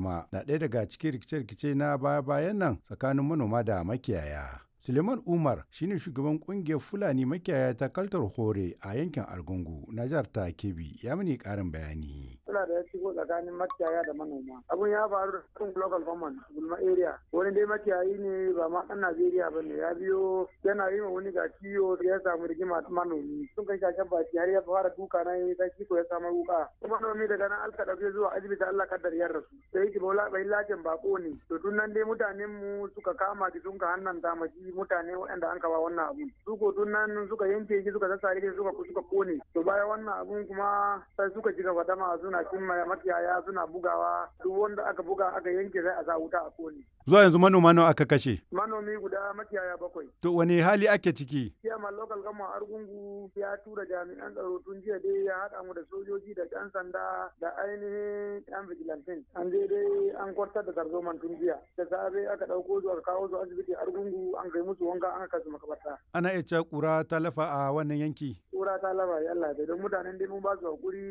sama na ɗaya daga cikin rikice-rikice na baya-bayan nan tsakanin manoma da makiyaya. Suleiman Umar shine shugaban kungiyar Fulani makiyaya ta Kaltar Hore a yankin Argungu na jihar ta Kebbi ya mini karin bayani. Suna da ya shigo tsakanin makiyaya da manoma. Abun ya faru da kan local government Gulma area. Wani dai makiyayi ne ba ma ɗan Najeriya ba ne ya biyo yana yi ma wani ga ciwo ya samu rigima manomi. Sun kai shashen baki har ya fara duka na yi ta kiko ya samu wuka. Manomi daga nan alka ɗauke zuwa asibiti Allah kaddar ya rasu. Sai ki bola bai lajin bako ne. To tun nan dai mutanen mu suka kama ki sun ka hannan damaji mutane waɗanda an kawo wannan abun su ko tun nan suka yanke shi suka sassare shi suka suka kone to bayan wannan abun kuma sai suka ji gaba dama suna cimma makiyaya suna bugawa duk wanda aka buga aka yanke sai a sa wuta a kone Zuwa yanzu manoma nawa aka kashe? manomi guda makiyaya bakwai To wani hali ake ciki? Chairman local government Argungu ya tura jami'an tsaro tun jiya dai ya haɗa mu da sojoji da ɗan sanda da ainihin ɗan vigilantin. An je dai an kwartar da tarzoman tun jiya. Da safe aka ɗauko su aka kawo su asibiti Argungu an kai musu wanka an kasu makabarta. Ana iya cewa ƙura ta lafa a wannan yanki? Kura ta laba ya Allah don mutanen dai mun ba su hakuri